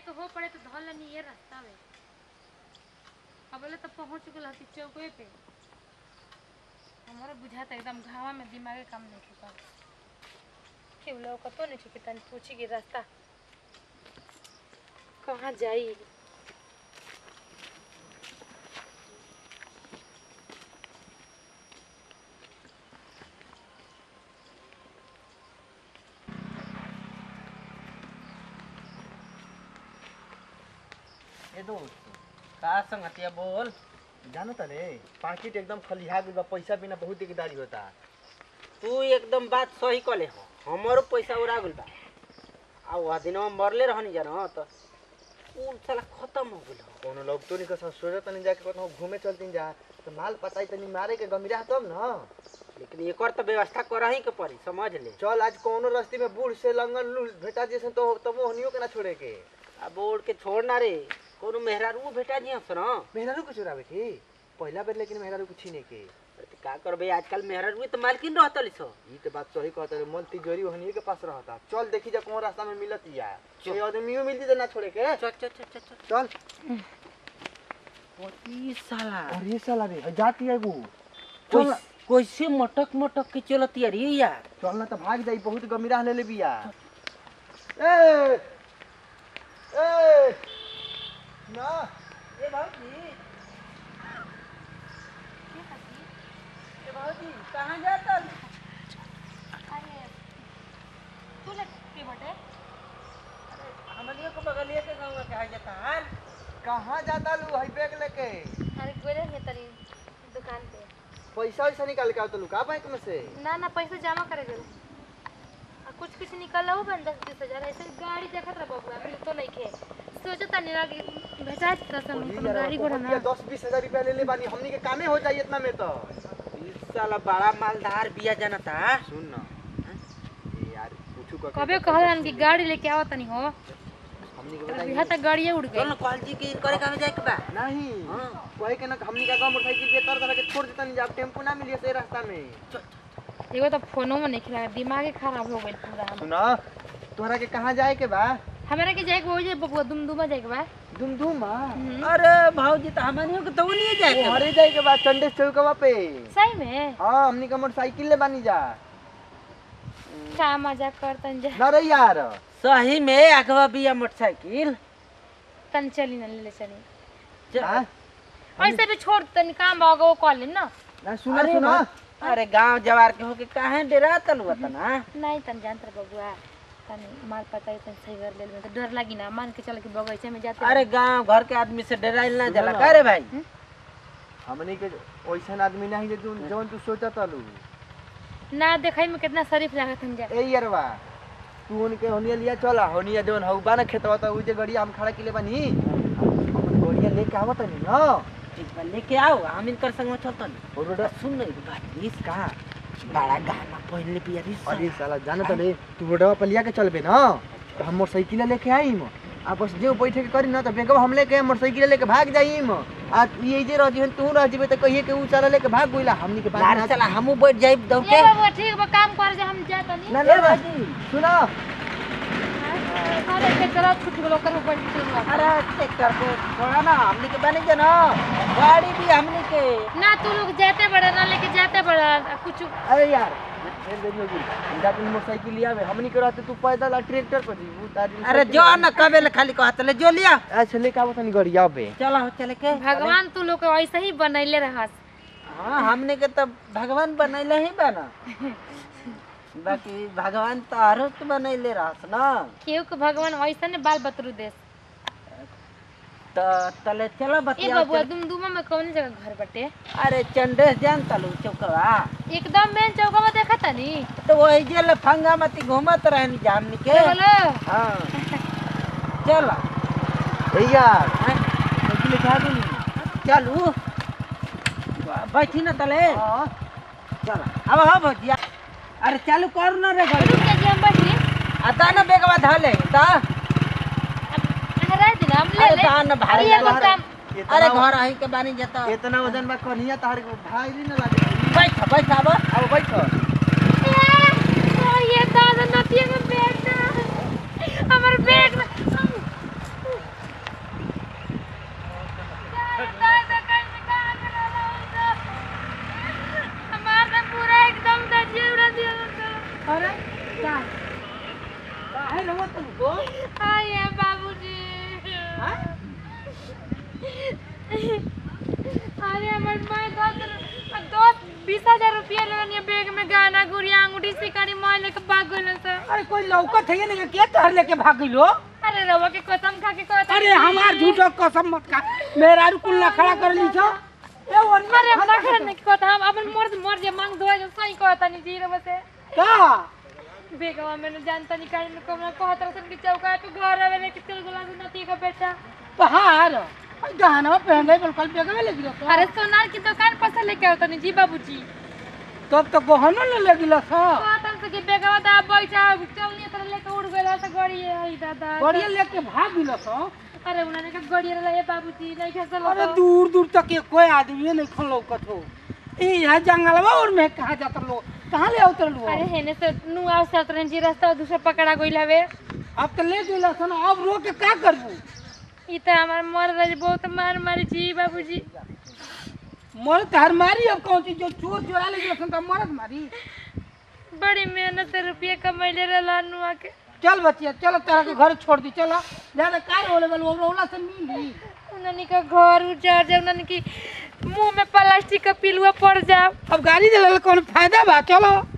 के हो पड़े तो धल लेनी ये रास्ता में अबले तो पहुंच गल हती चौके पे हमारा बुझाता एकदम घावा में दिमागे काम नहीं कर के लोग कतो नहीं ठीक तनी पूछी कि रास्ता कहाँ जाई ए दोस्त का संगतिया बोल जानो त रे पाकिट एकदम खलिहा गइल बा पैसा बिना बहुत दिकदारी होता तू एकदम बात सही कले हो हमारो पैसा उड़ा गइल बा आ वह दिनवा मरले रहनी जान तो उ साला खत्म हो गइल हो। कोनो लोग तो निकल सोचत तनी जाके कतनो घूमे चलतीन जा तो माल पताई तनी मारे के गमिरा तब न लेकिन एकर तो व्यवस्था करही के पड़ी समझ ले चल आज कोनो रास्ते में बूढ़ से लंगन लूल भेटा जैसे तो तब हनियो के ना छोड़े के अब बोर्ड के छोड़ ना रे कोनो मेहरारू भेटा जी हंस न मेहरारू के चुरावे के पहला बेर लेकिन मेहरारू के छीने के अरे तो का करबे आजकल मेहरारू तो मालकिन रहतली सो ई तो बात सही कहत रे मन तिजोरी हनिए के पास रहता चल देखी जा कौन रास्ता में मिलत या कोई आदमियो मिलती तो ना छोड़े के चल चल चल चल चल चल पच्चीस साला अरे साला रे जाती है वो कोई कैसे मटक मटक के चलती रे यार चल ना तो भाग जाई बहुत गमीरा ले ले बिया ए ए ना ए भाजी ए भाजी कहाँ जाता तू ले के बटे हमनियो को बगलिए के गाँव में कहा जाता हाल कहाँ जाता लू हई बैग लेके अरे गोरे है तरी दुकान पे पैसा वैसा निकाल के आओ तो लुका बैंक में से ना ना पैसा जमा करे गए आ कुछ कुछ निकल हो बन दस बीस हजार ऐसे गाड़ी देखत रह बबुआ मिल तो नहीं खे सोचता नहीं ना कि भेजा दसन वही कोनो यार, गाड़ी घोड़ा पहुंच गया, ना दस बीस हजार रुपया ले ले बानी हमनी के कामे हो जाई इतना में तो इस साला बड़ा मालदार बिया जाना था सुन ना ए यार पूछू का कबे कहलन कि गाड़ी लेके आवत नहीं हो हमनी के बिहा बताई तक गाड़िए उड़ चल गई ना कॉल जी के करे कहाँ जाए के बा नहीं हाँ। वही के ना हमनी का गांव मोटरसाइकिल पे तर तरह के छोड़ देता नहीं जा टेम्पो ना मिलिए से रास्ता में एगो तो फोनो में नहीं खिला दिमागे खराब हो गई पूरा हम सुना तोहरा के कहाँ जाए के बा हमारे के जाए के हो जाए बबुआ दुमदुमा जाए के बा दुम दुम हम्म। अरे भाजी तो हमनियो के तो नहीं जाए के बा। हरे जाए के बाद चंडेस चौकवा पे सही में हाँ हमनी का मोटरसाइकिल ले बानी जा का मजाक करतन जा ना रे यार सही में अगवा बिया मोटरसाइकिल तन चली ना ले ले चली च- हाँ? ऐसे भी छोड़ तन काम भागो वो कॉल ना ना सुना अरे सुना बा- अरे गांव जवार के होके काहे डरा तलु ना नहीं तन जानत रह बबुआ तन माल पता तन सही कर ले में तो डर लगी ना मान के चल के बगीचे में जाते अरे गांव घर के आदमी से डराइल ना जाला का रे भाई हमनी के वैसन आदमी नहीं जे जौन जौन तू सोचा तलू ना देखई में कितना शरीफ लागत हम जा ए यारवा तू उनके होनिया लिया चला होनिया जौन हउबा ना खेतवा त उ जे गड़िया हम खड़ा किले बानी अपन गड़िया लेके आवत नहीं ना ठीक बा लेके आओ हम इनकर संग में चलतन और रोड सुन न एगो बात प्लीज कहाँ बड़ा गाना पहले पिया री अरे साला जाना तो ले तू रोडवा पर लिया के चलबे ना तो हम मोटरसाइकिल लेके आईम आ बस जे बैठे के करी ना तो बेगवा हम लेके मोटरसाइकिल लेके भाग जाईम आ ये जे रह जीवन तू रह जीबे तो कहिए के उ चला लेके भाग गइला हमनी के पास लार चला हमू बैठ जाई दौड़ के ये बबुआ ठीक बा काम कर जा हम जात नहीं ना ना ना सुना अरे के चला छुट गेलो कर ऊपर चल अरे ट्रैक्टर को छोड़ा ना हमनी के बने जना गाड़ी भी हमनी के ना तू लोग जाते बड़ा ना लेके जाते बड़ा आ कुछ अरे यार फिर देरी होगी हम जाके मोटरसाइकिल लिया में हमनी के रहते तू पैदल आ ट्रैक्टर पर जीबू तारी अरे जो न कबे ले खाली कहत ले जो लिया अच्छा लेके आवत नहीं गड़िया बे चला हो चले के भगवान तू लोग के ऐसे ही बनैले रहस हाँ हमने के तो भगवान बनैले ही बना बाकी भगवान तो आरो के बनैले रहस ना केहू के भगवान ऐसे ने बाल बतरू देस तो तले चलो ए बतिया बबुआ दुमदुमा में कौन जगह घर बटे अरे चंडेस जान तलू चौकवा एकदम मेन चौका में देखा तनी तो वही जे लफंगा मती घूमत रहनी जा हमनी के बोलो हाँ चलो ए यार हाँ, साइकिल लेके आ गई चलू बैठी ना तले हां चलो अब हाँ भजिया अरे चालू कर ना रे गाड़ी रुक जा हम बैठी आता ना बेगवा धले ता हरा दिन हम ले अरे ले ता ना भारी अरे एगो लगा काम अरे घर आई के बानी जता इतना वजन बा कन्हिया तार के भाई ना लागे बैठ बैठ अब अब बैठ ए, ये दादा नतिया में बैठ हमर बैग में बैग में गाना गुड़िया अंगूठी सिकड़ी मोह लेके भाग गइल सा अरे कोई लौकत है नहीं के तहर लेके भाग गइलो अरे रवा के कसम खा के कहता अरे हमार झूठो कसम मत खा मेरा कुल ना खड़ा कर ली छो ए वो अरे हम ना करने की कहता हम अपन मर्द मर जे मांग दो जो सही कहता नहीं जी रवा से का बेगवा मैंने जानता नहीं काहे में कोमला कहत रसन कि चौका पे घर आवे लेके चल गेला नती का बेटा पहाड़ गहना पहन रहे बिल्कुल बेगवे ले गिरो अरे सोनार की दुकान पर से लेके आवता नहीं जी बाबूजी तब तो गहनो ले लगिला सा कहतन से कि बेगवा दा बैठा चलनी तरह लेके उड़ गेला से गाड़ी है दादा बढ़िया लेके भाग गिला सा अरे उन्होंने कहा गाड़ी रे ये बाबूजी नहीं खसल अरे दूर दूर तक के कोई आदमी नहीं खन लौकत हो ई है जंगलवा और में कहा जाता लोग कहाँ ले उतर लो अरे हेने से नु आव से उतरन जी रास्ता दूसरा पकड़ा गइल हवे अब तो ले गिला सा ना अब रो के का करबू ई त हमार मर रही बहुत मार मारी जी बाबूजी मर तहर मारी अब कौन चीज जो चोर चोरा ले गिला सा तो मरद मारी बड़ी मेहनत से रुपये कमैले रहला नु आके चल बच्चिया चलो तेरा के घर छोड़ दी चलो ज्यादा कार होले बल वो रोला से मिली उन्होंने का घर उजाड़ जाए उन्होंने की मुंह में प्लास्टिक का पिलुआ पड़ जाओ अब गाड़ी दिला कौन फायदा बा चलो